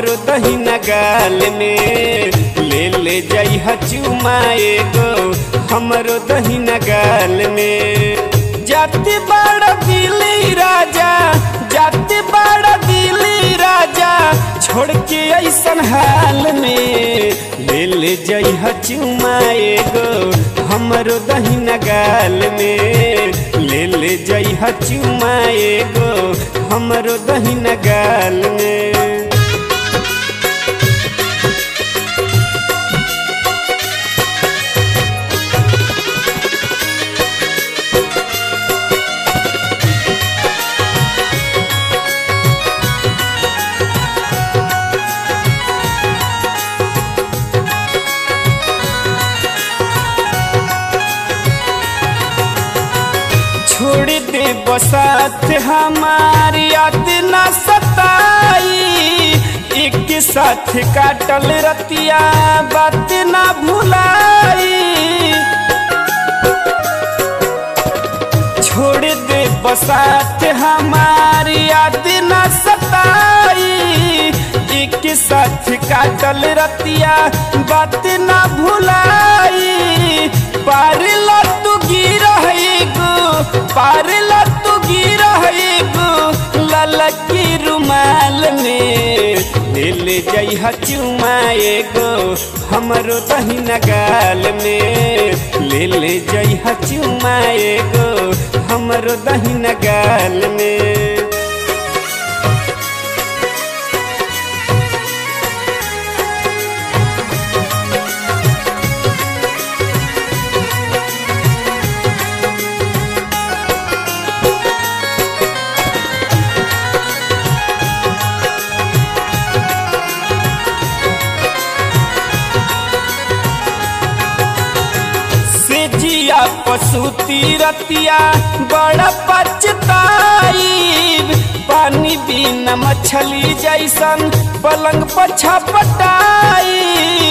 हमरो दहिना गाल में ले ले जाई चुमा एगो हमरो दहिना गाल में जाति बड़ा दिली राजा जाति बड़ा दिली राजा छोड़ के ऐसन हाल में ले ले जाई चुमा एगो हमरो दहिना गाल में ले ले जाई चुमा एगो हमरो दहिना गाल में छोड़ दे बसात हमारी याद न सताई एक साथ काटल रतिया बात न भुलाई छोड़ दे बसात हमारी याद न सताई एक साथ काटल रतिया बात न भुलाई पार तू गिरा गो पार तू गिरा गो ललकी रुमाल में ले ले जाई चुमा एगो हमरो दहिना गाल में ले ले जाई चुमा एगो हमरो दहिना गाल में जिया पशुती रतिया बड़ा पचताई पानी बिना मछली जैसन पलंग पछा पटाई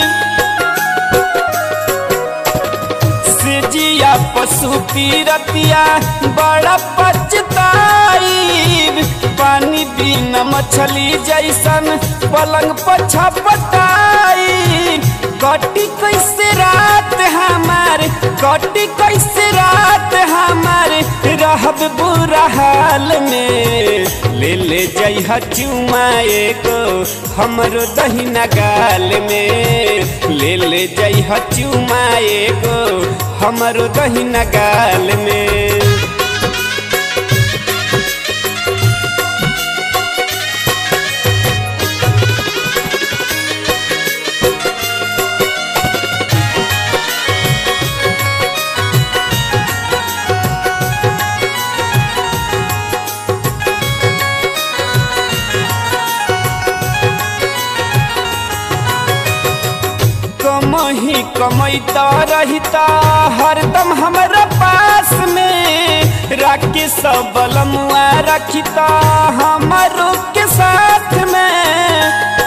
जिया पशुती रतिया बड़ा पचताई पानी बिना मछली जैसन पलंग पछा पटाई कटी कैसे रात हमार कटी कैसे रात हमार रहब बुरा हाल में ले ले जाई चुमा एगो हमरो दहिना गाल में ले ले जाई चुमा एगो हमरो दहिना गाल में कमही कमैता रहिता हरदम हमारा पास में राखी सब बलमुआ रखिता हमारो के साथ में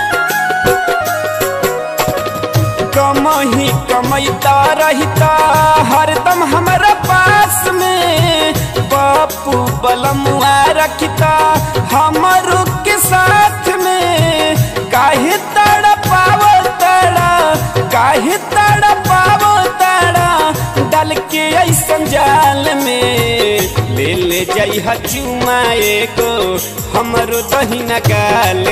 कमही कमैता रहिता हरदम हमारा पास में बापू बलमुआ रखिता हमारो के साथ में काहे तड़ा पावो तड़ा काहे तड़ा पावो तड़ा डाल के ऐसन जाल में ले ले जाई चुमा एगो हमरो दहिना गाल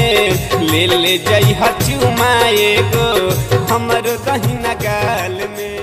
में ले ले जाई चुमा एगो हमरो दहिना गाल में